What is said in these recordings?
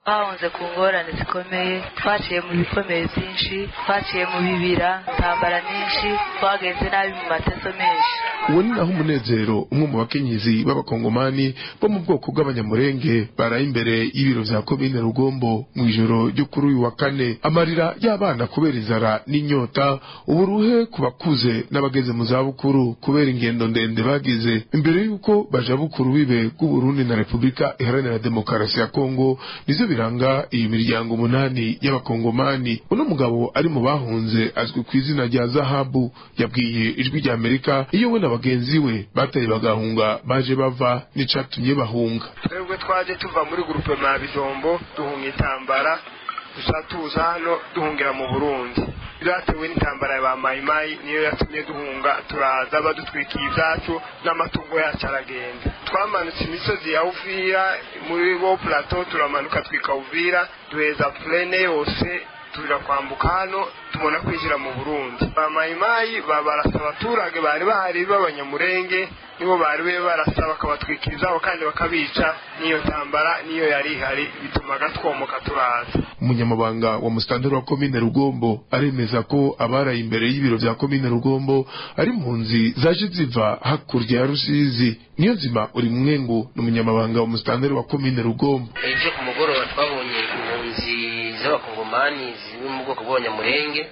bahunze ku ngorane zikomeye twaciye mu bikomeye byinshi twaciye mu bibira intambara nyinshi twagenze nabi mu mateso menshi uwo ni naho umunezero umwe mu bakenyezi b'abakongomani bo mu bwoko bw'abanyamurenge baraye imbere y'ibiro vya komine rugombo mu ijoro ryo kuri uyu wa kane amarira y'abana kubera inzara n'inyota uburuhe ku bakuze n'abageze mu zabukuru kubera ingendo ndende bagize imbere y'uko baja bukuru bibe bw'uburundi na repubulika iharanira demokarasi ya kongo nizo biranga iyi miryango umunani y'abakongomani uno mugabo ari mu bahunze azwi ku izina rya zahabu yabwiye ijwi rya amerika iyo we na bagenzi we bataye bagahunga baje bava n'icatumye bahunga twebwe twaje tuva muri gurupe ma bijombo duhunga intambara gusa tuza hano duhungira mu burundi byatewe n'intambara ya ba mayimayi niyo yatumye duhunga turaza badutwikiye ibyacu n'amatungo yacu aragenda twamanutse imisozi ya uvira muri bo plateau turamanuka twika uvira duheza plene yose tuja kwambuka hano tubona kwinjira mu burundi ba mayimayi babarasa abaturage bari bahari b'abanyamurenge nibo bari be barasa bakabatwikira izabo kandi bakabica n'iyo ntambara niyo yari ihari bitumaga twomoka turaza umunyamabanga wa musitanteri wa komine rugombo aremeza ko abaraye imbere y'ibiro vya komine rugombo ari impunzi zaje ziva hakurya ya rusizi niyo nzima uri mwengu ni umunyamabanga wa musitanteri wa komine rugombo ejo ku mugoroba twabonye impunzi z'abakongomani ziri mu bwoko bw'abanyamurenge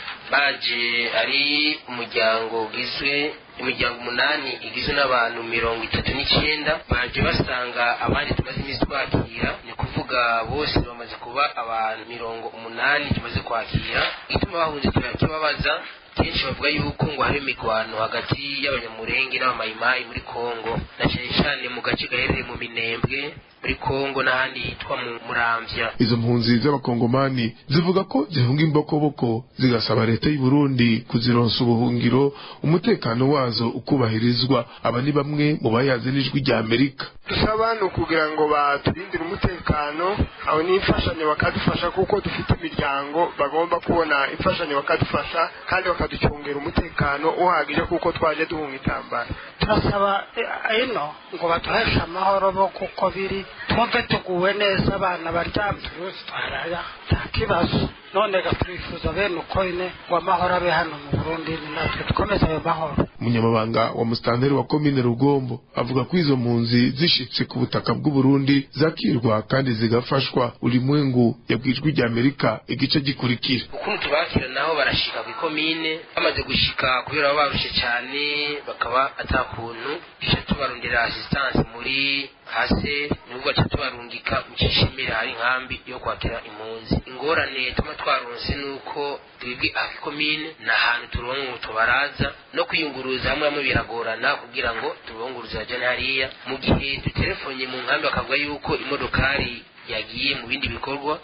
baje ari umuryango ugizwe imiryango umunani igizwe n'abantu mirongo itatu n'icyenda baje basanga abandi tumaze iminsi twakira ni kuvuga bose bamaze kuba abantu mirongo umunani tumaze kwakira ituma bahunze turakibabaza kenshi bavuga yuko ngo hari imigwano hagati y'abanyamurenge n'abamayimayi muri kongo na cyane cyane mu gace gaherereye mu minembwe muri kongo n'ahandi hitwa mu muramvya izo mpunzi z'abakongomani zivuga ko zihunga imbokoboko zigasaba leta y'u Burundi kuzironsa ubuhungiro umutekano wazo ukubahirizwa aba ni bamwe mu bayaze n'ijwi rya Amerika dusaba ni ukugira ngo baturindire umutekano aho n'imfashanyo bakadufasha kuko dufite imiryango bagomba kubona imfashanyo bakadufasha kandi bakaducungera umutekano uhagije kuko twaje duhunga intambara turasaba ino ngo baduheshe amahoro bo kuko biri twumve tuguwe neza abana baryamye bose twaraya nta kibazo none turifuza bene uko ine ngo amahoro abe hano mu burundi ni natwe dukomeze ayo mahoro umunyamabanga wa musitanteri wa komine rugombo avuga ko izo mpunzi zishitse ku butaka bw'uburundi zakirwa kandi zigafashwa ulimwengu yabwijwe rya amerika igice gikurikira ukuntu tubakira naho barashika ku ikomine bamaze gushika kubera baba barushe cyane bakaba atakuntu duca tubarondera assistance muri hase nubwo baca tubarungika mu cishimira hari inkambi yo kwakira impunzi ingorane tuma twaronse nuko twebwe aha ikomine ni ahantu turonka tubaraza no kwiyunguruza hamwe hamwe biragorana kugira ngo tubunguruze bajane hariya mu gihe dutelefone mu nkambi bakavuga yuko imodokari yagiye mu bindi bikorwa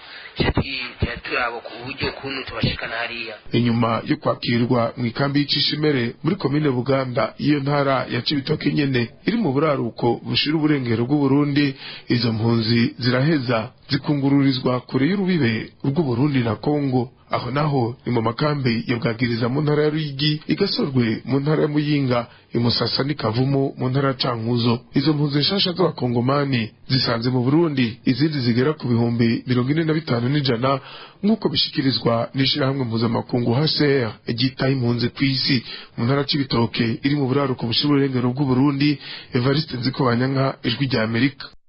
tuba turaba ku buryo ukuntu tubashikana hariya inyuma yo kwakirwa mu ikambi y'icishimere muri komine buganda iyo ntara ya cibitoke nyene iri mu buraruko bushira uburengero bw'uburundi izo mpunzi ziraheza zikungururizwa kure y'urubibe rw'uburundi na kongo aho naho ni mu makambi ya bwagiriza mu ntara ya ruyigi igasorwe mu ntara ya muyinga imusasa n'ikavumu mu ntara ya cankuzo izo mpunzi nshasha z'abakongomani zisanze mu burundi izindi zigera ku bihumbi mirongo ine na bitanu n'ijana nk'uko bishikirizwa n'ishirahamwe mpuzamakungu hcr ryitaye impunzi ku isi mu ntara c'ibitoke iri mu buraruko bushira uburengero bw'uburundi evariste nzikobanyanka ijwi rya amerika